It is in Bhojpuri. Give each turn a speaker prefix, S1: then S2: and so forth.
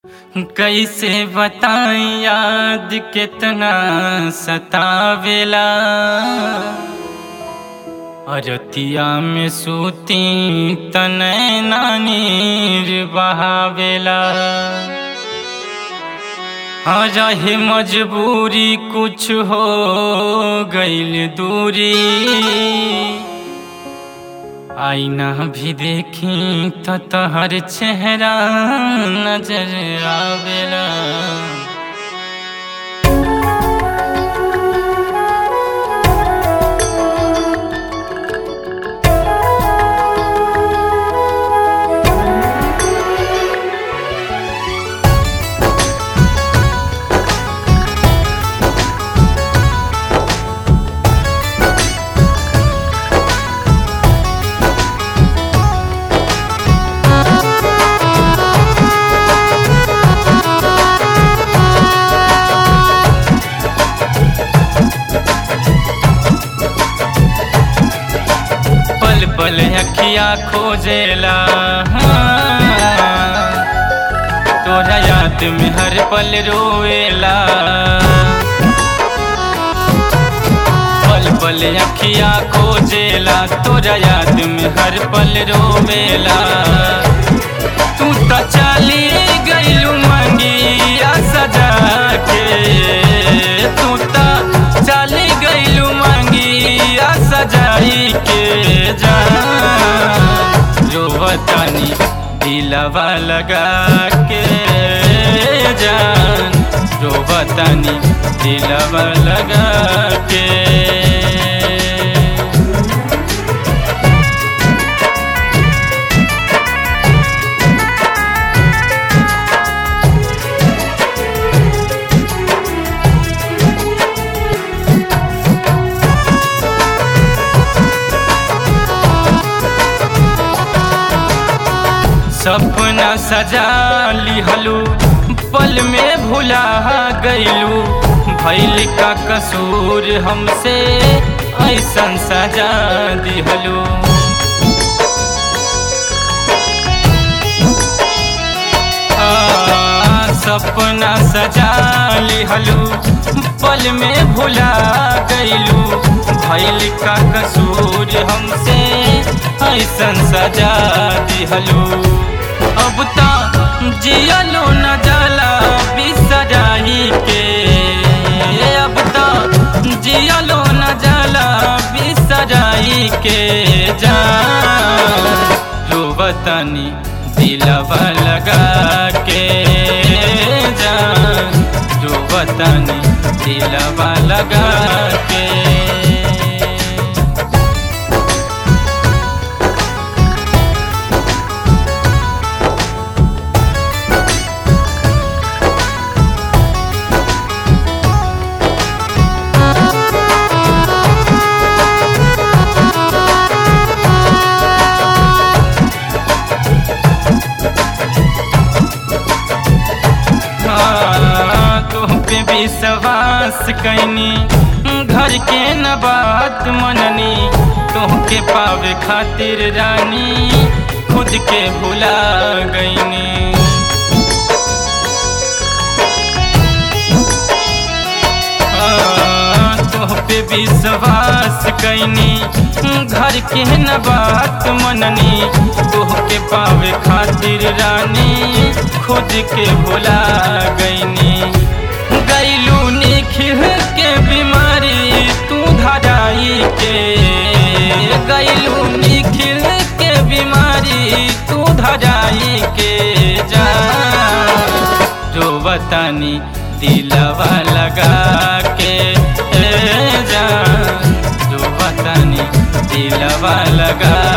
S1: कैसे बताई याद कितना सतावेला अरतिया में सूती तनय नानीर बहावेला रहे मजबूरी कुछ हो गईल दूरी आईना भी देखी तो तहर चेहरा नजर आवेला पल पल अखिया खोजेला हाँ। तोरा याद में हर पल रोएला पल पल अखिया खोजेला तोरा याद में हर पल रोवेला तू तो चली गईलू मंगिया सजा के तू तो चली गईलू मंगिया सजाई के जान रोवतानी दिलवा लगा के जान रोवतानी दिलवा लगा के सपना सजा लिहलू पल में भुला गईलू भैल का कसूर हमसे ऐसन सजा दिहलू आ, सपना सजा लिहलू पल में भुला गईलू भैल का कसूर हमसे ऐसन सजा दिहलू अब तो जियलो न जाला बिसराई के अब तो जियलो न जाला बिसराई के जान रोवतनी दिलवा लगा के जान रोवतनी दिलवा लगा के पे विश्वास कैनी घर के न बात मननी तोहके पावे खातिर रानी खुद के भुला गईनी तोह पे विश्वास कैनी घर के न बात मननी तोहके पावे खातिर रानी खुद के भुला गईनी गईलू निखिल के बीमारी तू धराई के गईलू निखिल के बीमारी तू धराई के जा रोवतानी दिलवा लगा के जा रोवतानी दिलवा लगा